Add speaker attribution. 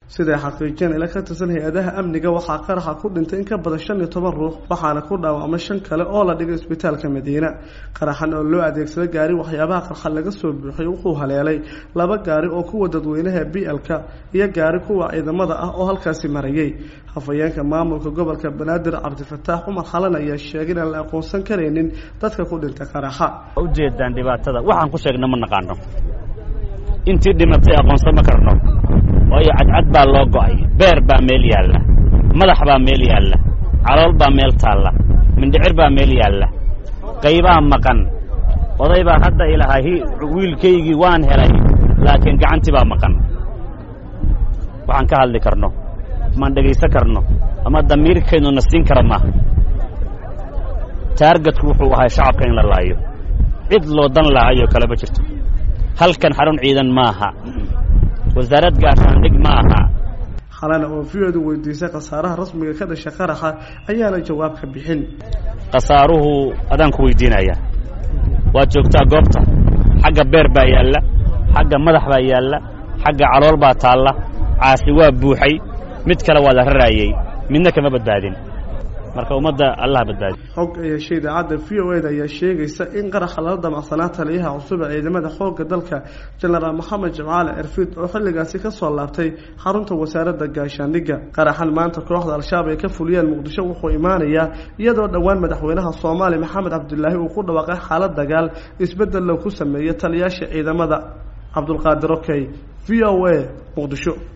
Speaker 1: siday xaqiijiyeen ila ka tirsan hay-adaha amniga waxaa qaraxa ku dhintay in ka badan shan iyo toban ruux waxaana ku dhaawacmay shan kale oo la dhigay isbitaalka madiina qaraxan oo loo adeegsaday gaari waxyaabaha qarxa laga soo buuxiyay wuxuu haleelay laba gaari oo kuwa dadweynaha b l-ka iyo gaari kuwa ciidamada ah oo halkaasi marayay hafayeenka maamulka gobolka banaadir cabdifataax cumar xalan ayaa sheegay inaan la aqoonsan karaynin dadka ku dhintay qaraxa
Speaker 2: ujeedaan dhibaatada waxaan ku sheegna ma naqaano intii dhimatay aqoonsan ma karno waayo cadcad baa loo go'ay beer baa meel yaalla madax baa meel yaalla calool baa meel taalla mindhicir baa meel yaalla qaybaa maqan oday baa hadda ilahaa wiilkaygii waan helay laakiin gacantii baa maqan waxaan ka hadli karno maan dhegaysan karno ama damiirkaynu na siin kara maaha taargetku wuxuu ahay shacabka in la laayo cid loo dan lahaayoo kaleba jirto halkan xarun ciidan maaha wasaarad gaashaandhig ma aha
Speaker 1: xalana oo v-odu weydiisay khasaaraha rasmiga ka dhashay qaraxa ayaana jawaab ka bixin
Speaker 2: khasaaruhu adaan ku weydiinaya waad joogtaa goobta xagga beer baa yaalla xagga madax baa yaalla xagga calool baa taalla caasi waa buuxay mid kale waa la raraayey midna kama badbaadin marka ummadda allaha badbaadi
Speaker 1: xog ay heshay idaacadda v o eda ayaa sheegaysa in qaraxa lala damacsanaa taliyaha cusub ee ciidamada xoogga dalka jenaraal moxamed jimcaale erfiid oo xilligaasi ka soo laabtay xarunta wasaaradda gaashaandhigga qaraxan maanta kooxda al-shabaab ay ka fuliyeen muqdisho wuxuu imaanayaa iyadoo dhowaan madaxweynaha soomaaliya maxamed cabdilaahi uu ku dhawaaqay xaalad dagaal isbeddel loo ku sameeyey taliyaasha ciidamada cabdulqaadir okey v o a muqdisho